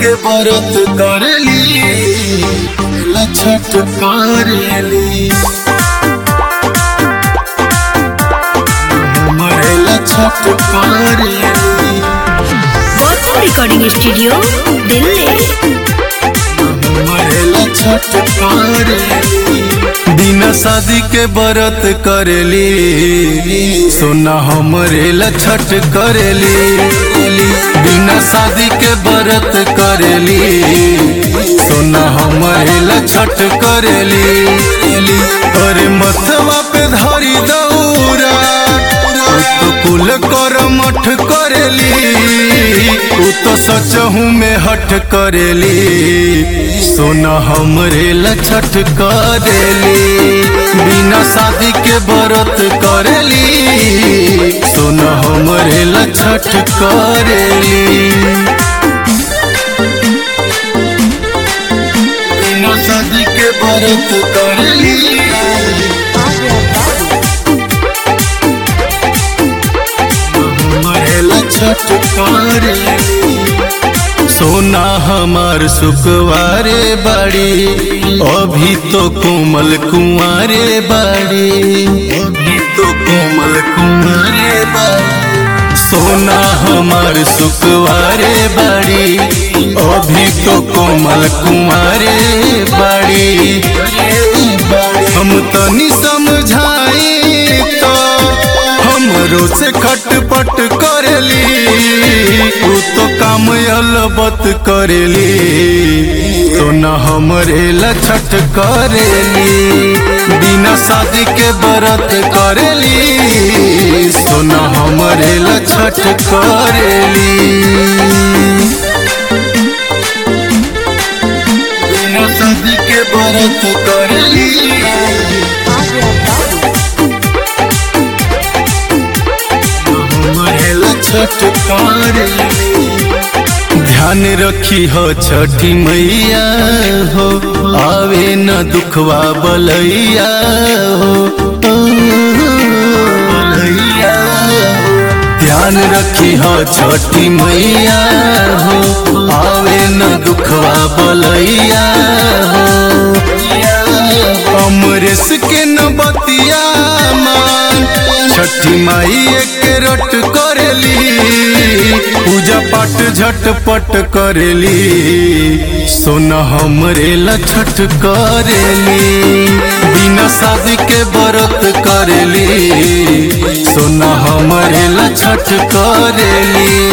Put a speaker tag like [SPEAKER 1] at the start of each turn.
[SPEAKER 1] के व्रत करली लछट करेली हमरे लछट करेली
[SPEAKER 2] गौतम रिकॉर्डिंग स्टूडियो दिल्ली
[SPEAKER 1] मरेला छठ करेली बिना शादी के व्रत करेली सोना हमरे छठ करेली बिना शादी के व्रत करेली सोना हमरे छठ करेली अरे मतवा पे धरी दौरा तो कुल कर मठ करेली उ तो सचहू में हट करेली सोना हमरे लछट करेली बिना शादी के व्रत करेली सोना हमरे लछट करेली बिना शादी के व्रत करेली मरेला छठ करेली सोना हमार सुखवारे बाड़ी अभी तो कोमल कुंवारे बाड़ी अभी तो कोमल कुंवारे बाड़ी सोना हमार सुखवारे बाड़ी अभी तो कोमल कुंवारे बाड़ी हम तनी समझाई तो हमरो से खटपट करेली उ तो काम अलबत करेली तो न हमरे लछट करेली बिना शादी के व्रत करेली तो न हमरे लछट करेली बिना शादी के व्रत करेली मरेला छठ करेली ध्यान रखी हो छठी मैया हो आवे न दुखवा बलैया हो बलैया हो। ध्यान रखी हो छठी मैया हो आवे न दुखवा बलैया हो अमरेश के न बतिया मान छठी माई एक रट करेली पूजा पाठ झटपट करेली सोना हमरे लछट करेली बिना शादी के व्रत करेली सोना हमरे लछट करेली